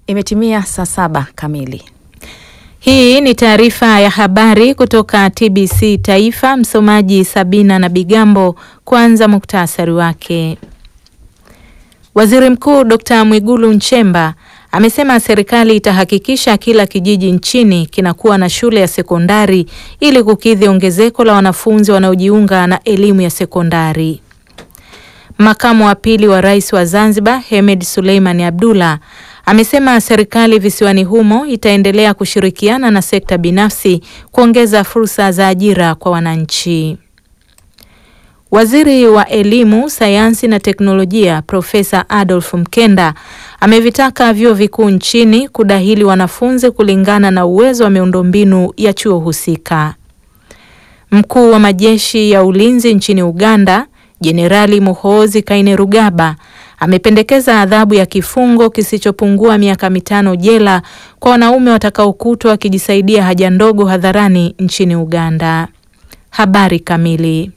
Imetimia saa saba kamili. Hii ni taarifa ya habari kutoka TBC Taifa. Msomaji Sabina na Bigambo. Kwanza muktasari wake. Waziri Mkuu Dr. Mwigulu Nchemba amesema serikali itahakikisha kila kijiji nchini kinakuwa na shule ya sekondari ili kukidhi ongezeko la wanafunzi wanaojiunga na elimu ya sekondari. Makamu wa pili wa Rais wa Zanzibar, Hemed Suleiman Abdullah, amesema serikali visiwani humo itaendelea kushirikiana na sekta binafsi kuongeza fursa za ajira kwa wananchi. Waziri wa Elimu, Sayansi na Teknolojia, Profesa Adolf Mkenda amevitaka vyuo vikuu nchini kudahili wanafunzi kulingana na uwezo wa miundombinu ya chuo husika. Mkuu wa majeshi ya ulinzi nchini Uganda, Jenerali Muhoozi Kainerugaba amependekeza adhabu ya kifungo kisichopungua miaka mitano jela kwa wanaume watakaokutwa wakijisaidia haja ndogo hadharani nchini Uganda. Habari kamili.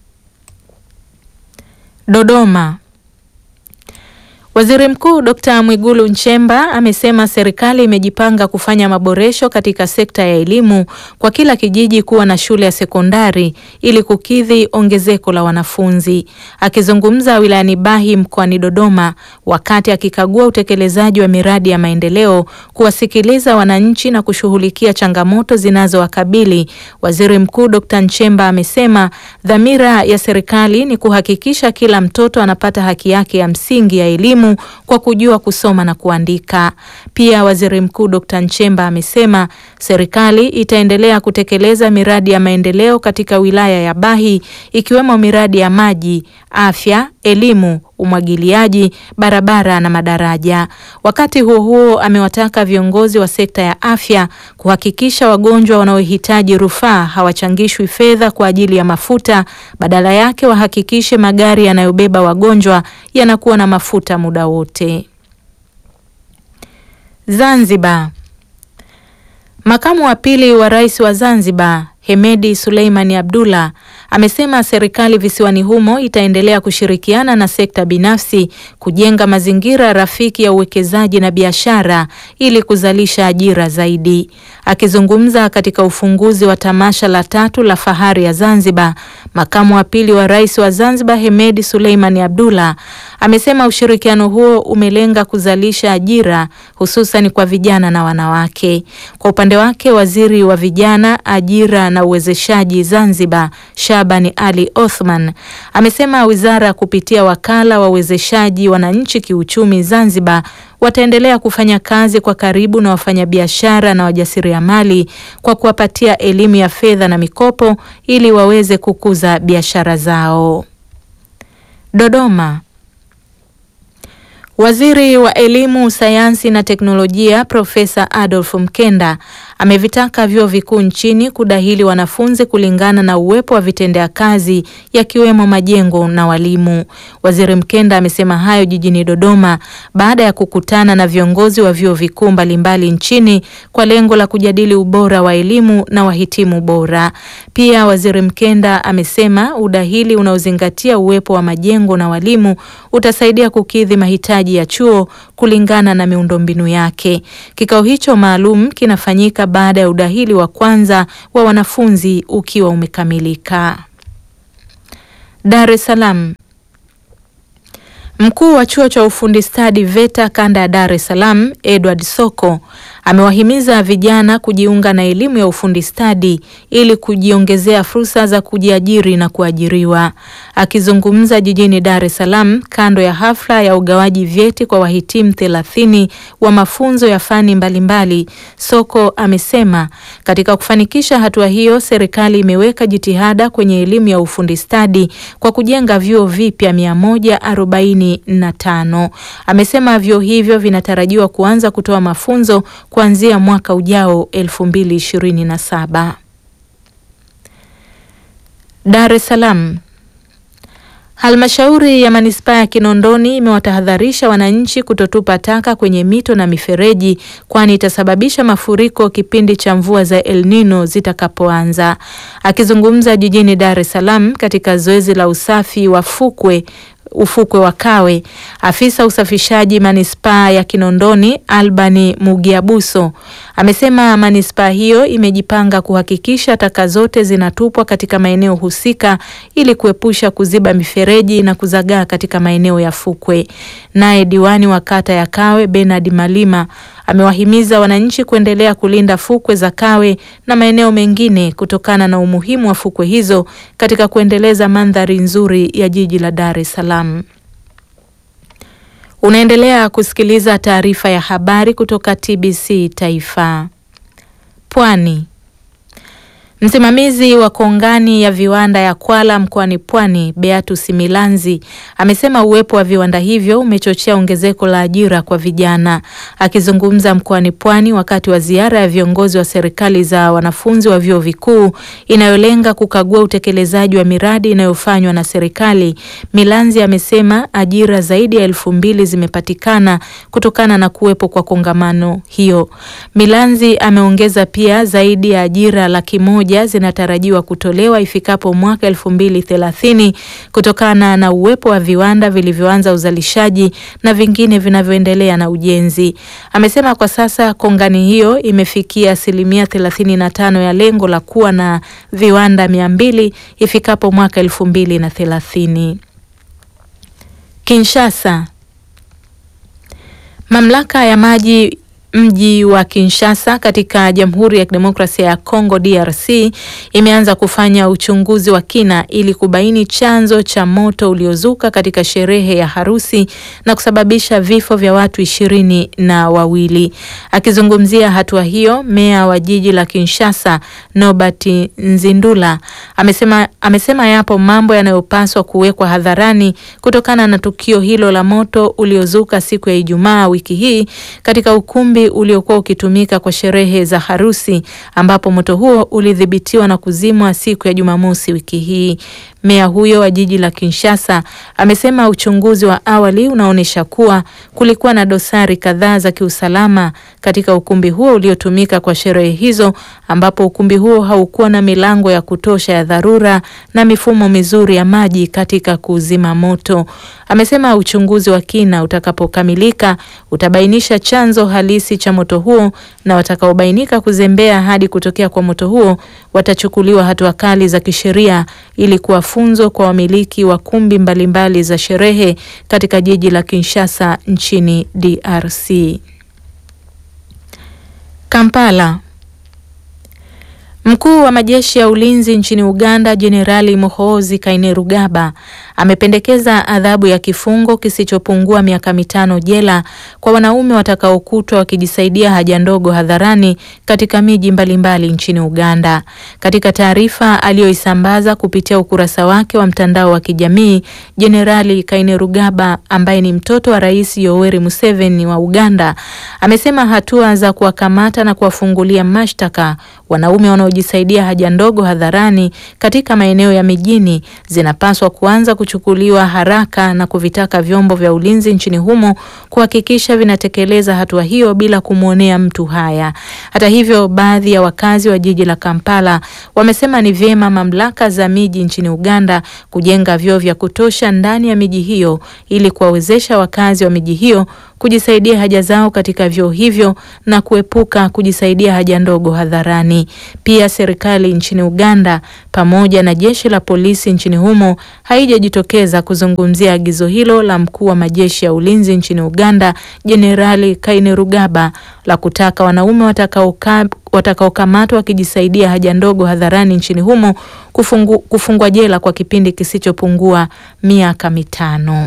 Dodoma. Waziri Mkuu Dr. Mwigulu Nchemba amesema serikali imejipanga kufanya maboresho katika sekta ya elimu kwa kila kijiji kuwa na shule ya sekondari ili kukidhi ongezeko la wanafunzi. Akizungumza wilayani Bahi mkoani Dodoma wakati akikagua utekelezaji wa miradi ya maendeleo, kuwasikiliza wananchi na kushughulikia changamoto zinazowakabili, Waziri Mkuu Dr. Nchemba amesema dhamira ya serikali ni kuhakikisha kila mtoto anapata haki yake ya msingi ya elimu kwa kujua kusoma na kuandika. Pia Waziri Mkuu Dr. Nchemba amesema serikali itaendelea kutekeleza miradi ya maendeleo katika wilaya ya Bahi ikiwemo miradi ya maji, afya, elimu, umwagiliaji, barabara na madaraja. Wakati huo huo, amewataka viongozi wa sekta ya afya kuhakikisha wagonjwa wanaohitaji rufaa hawachangishwi fedha kwa ajili ya mafuta, badala yake wahakikishe magari yanayobeba wagonjwa yanakuwa na mafuta muda wote. Zanzibar. Makamu wa pili wa Rais wa Zanzibar Hemedi Suleiman Abdullah amesema serikali visiwani humo itaendelea kushirikiana na sekta binafsi kujenga mazingira rafiki ya uwekezaji na biashara ili kuzalisha ajira zaidi. Akizungumza katika ufunguzi wa tamasha la tatu la Fahari ya Zanzibar, makamu wa pili wa Rais wa Zanzibar Hemedi Suleiman Abdullah amesema ushirikiano huo umelenga kuzalisha ajira hususan kwa vijana na wanawake. Kwa upande wake, waziri wa vijana, ajira na uwezeshaji Zanzibar, Shabani Ali Othman, amesema wizara kupitia wakala wa uwezeshaji wananchi kiuchumi Zanzibar wataendelea kufanya kazi kwa karibu na wafanyabiashara na wajasiriamali kwa kuwapatia elimu ya fedha na mikopo ili waweze kukuza biashara zao. Dodoma. Waziri wa Elimu, Sayansi na Teknolojia Profesa Adolf Mkenda amevitaka vyuo vikuu nchini kudahili wanafunzi kulingana na uwepo wa vitendea kazi yakiwemo majengo na walimu. Waziri Mkenda amesema hayo jijini Dodoma baada ya kukutana na viongozi wa vyuo vikuu mbalimbali nchini kwa lengo la kujadili ubora wa elimu na wahitimu bora. Pia Waziri Mkenda amesema udahili unaozingatia uwepo wa majengo na walimu utasaidia kukidhi mahitaji ya chuo kulingana na miundombinu yake. Kikao hicho maalum kinafanyika baada ya udahili wa kwanza wa wanafunzi ukiwa umekamilika. Dar es Salaam. Mkuu wa chuo cha ufundi stadi VETA kanda ya Dar es Salaam, Edward Soko amewahimiza vijana kujiunga na elimu ya ufundi stadi ili kujiongezea fursa za kujiajiri na kuajiriwa. Akizungumza jijini Dar es Salaam kando ya hafla ya ugawaji vyeti kwa wahitimu thelathini wa mafunzo ya fani mbalimbali, Soko amesema katika kufanikisha hatua hiyo, serikali imeweka jitihada kwenye elimu ya ufundi stadi kwa kujenga vyuo vipya mia moja arobaini na tano. Amesema vyuo hivyo vinatarajiwa kuanza kutoa mafunzo kuanzia mwaka ujao 2027. Dar es Salaam. Halmashauri ya manispaa ya Kinondoni imewatahadharisha wananchi kutotupa taka kwenye mito na mifereji kwani itasababisha mafuriko kipindi cha mvua za El Nino zitakapoanza. Akizungumza jijini Dar es Salaam katika zoezi la usafi wa fukwe ufukwe wa Kawe. Afisa usafishaji manispaa ya Kinondoni Albani Mugiabuso amesema manispaa hiyo imejipanga kuhakikisha taka zote zinatupwa katika maeneo husika ili kuepusha kuziba mifereji na kuzagaa katika maeneo ya fukwe. Naye diwani wa kata ya Kawe Bernard Malima amewahimiza wananchi kuendelea kulinda fukwe za Kawe na maeneo mengine kutokana na umuhimu wa fukwe hizo katika kuendeleza mandhari nzuri ya jiji la Dar es Salaam. Unaendelea kusikiliza taarifa ya habari kutoka TBC Taifa. Pwani. Msimamizi wa kongani ya viwanda ya Kwala mkoani Pwani, Beatus Milanzi, amesema uwepo wa viwanda hivyo umechochea ongezeko la ajira kwa vijana. Akizungumza mkoani Pwani wakati wa ziara ya viongozi wa serikali za wanafunzi wa vyuo vikuu inayolenga kukagua utekelezaji wa miradi inayofanywa na serikali, Milanzi amesema ajira zaidi ya elfu mbili zimepatikana kutokana na kuwepo kwa kongamano hiyo. Milanzi ameongeza pia zaidi ya ajira laki moja zinatarajiwa kutolewa ifikapo mwaka elfu mbili thelathini kutokana na uwepo wa viwanda vilivyoanza uzalishaji na vingine vinavyoendelea na ujenzi. Amesema kwa sasa kongani hiyo imefikia asilimia thelathini na tano ya lengo la kuwa na viwanda mia mbili ifikapo mwaka elfu mbili na thelathini. Kinshasa. Mamlaka ya maji mji wa Kinshasa katika Jamhuri ya Kidemokrasia ya Kongo DRC imeanza kufanya uchunguzi wa kina ili kubaini chanzo cha moto uliozuka katika sherehe ya harusi na kusababisha vifo vya watu ishirini na wawili. Akizungumzia hatua hiyo, meya wa jiji la Kinshasa Nobert Nzindula amesema, amesema yapo mambo yanayopaswa kuwekwa hadharani kutokana na tukio hilo la moto uliozuka siku ya Ijumaa wiki hii katika ukumbi uliokuwa ukitumika kwa sherehe za harusi ambapo moto huo ulidhibitiwa na kuzimwa siku ya Jumamosi wiki hii. Meya huyo wa jiji la Kinshasa amesema uchunguzi wa awali unaonyesha kuwa kulikuwa na dosari kadhaa za kiusalama katika ukumbi huo uliotumika kwa sherehe hizo, ambapo ukumbi huo haukuwa na milango ya kutosha ya dharura na mifumo mizuri ya maji katika kuzima moto. Amesema uchunguzi wa kina utakapokamilika utabainisha chanzo halisi cha moto huo na watakaobainika kuzembea hadi kutokea kwa moto huo watachukuliwa hatua kali za kisheria ili kuwa funzo kwa wamiliki wa kumbi mbalimbali mbali za sherehe katika jiji la Kinshasa nchini DRC. Kampala. Mkuu wa majeshi ya ulinzi nchini Uganda Jenerali Muhoozi Kainerugaba amependekeza adhabu ya kifungo kisichopungua miaka mitano jela kwa wanaume watakaokutwa wakijisaidia haja ndogo hadharani katika miji mbalimbali nchini Uganda. Katika taarifa aliyoisambaza kupitia ukurasa wake wa mtandao wa kijamii, Jenerali Kainerugaba ambaye ni mtoto wa Rais Yoweri Museveni wa Uganda amesema hatua za kuwakamata na kuwafungulia mashtaka wanaume wanaojisaidia haja ndogo hadharani katika maeneo ya mijini zinapaswa kuanza kuchukuliwa haraka na kuvitaka vyombo vya ulinzi nchini humo kuhakikisha vinatekeleza hatua hiyo bila kumwonea mtu haya. Hata hivyo, baadhi ya wakazi wa jiji la Kampala wamesema ni vyema mamlaka za miji nchini Uganda kujenga vyoo vya kutosha ndani ya miji hiyo ili kuwawezesha wakazi wa miji hiyo kujisaidia haja zao katika vyoo hivyo na kuepuka kujisaidia haja ndogo hadharani. Pia serikali nchini Uganda pamoja na jeshi la polisi nchini humo haijajitokeza kuzungumzia agizo hilo la mkuu wa majeshi ya ulinzi nchini Uganda Jenerali Kainerugaba la kutaka wanaume watakaoka watakaokamatwa wakijisaidia haja ndogo hadharani nchini humo kufungu, kufungwa jela kwa kipindi kisichopungua miaka mitano.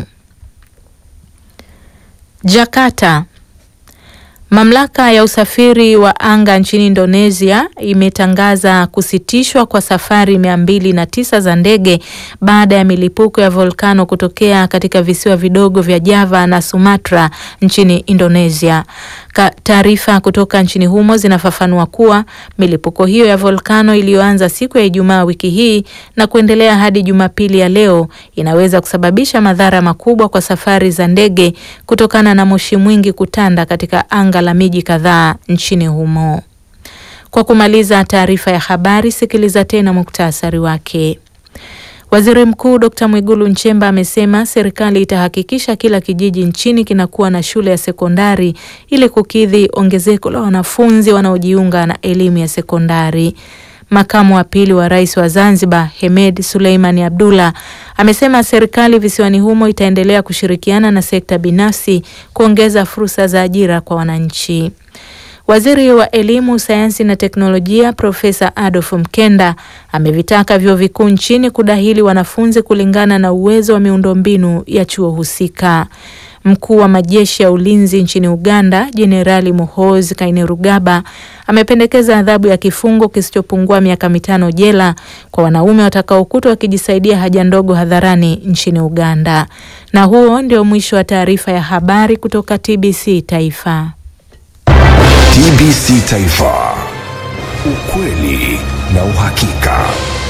Jakarta. Mamlaka ya usafiri wa anga nchini Indonesia imetangaza kusitishwa kwa safari mia mbili na tisa za ndege baada ya milipuko ya volkano kutokea katika visiwa vidogo vya Java na Sumatra nchini Indonesia. Taarifa kutoka nchini humo zinafafanua kuwa milipuko hiyo ya volkano iliyoanza siku ya Ijumaa wiki hii na kuendelea hadi Jumapili ya leo inaweza kusababisha madhara makubwa kwa safari za ndege kutokana na moshi mwingi kutanda katika anga la miji kadhaa nchini humo. Kwa kumaliza taarifa ya habari, sikiliza tena muktasari wake. Waziri Mkuu Dr. Mwigulu Nchemba amesema serikali itahakikisha kila kijiji nchini kinakuwa na shule ya sekondari ili kukidhi ongezeko la wanafunzi wanaojiunga na elimu ya sekondari. Makamu wa pili wa rais wa Zanzibar Hemed Suleimani Abdullah amesema serikali visiwani humo itaendelea kushirikiana na sekta binafsi kuongeza fursa za ajira kwa wananchi. Waziri wa Elimu, Sayansi na Teknolojia Profesa Adolf Mkenda amevitaka vyuo vikuu nchini kudahili wanafunzi kulingana na uwezo wa miundombinu ya chuo husika. Mkuu wa majeshi ya ulinzi nchini Uganda Jenerali Muhoozi Kainerugaba amependekeza adhabu ya kifungo kisichopungua miaka mitano jela kwa wanaume watakaokutwa wakijisaidia haja ndogo hadharani nchini Uganda. Na huo ndio mwisho wa taarifa ya habari kutoka TBC Taifa. TBC Taifa, ukweli na uhakika.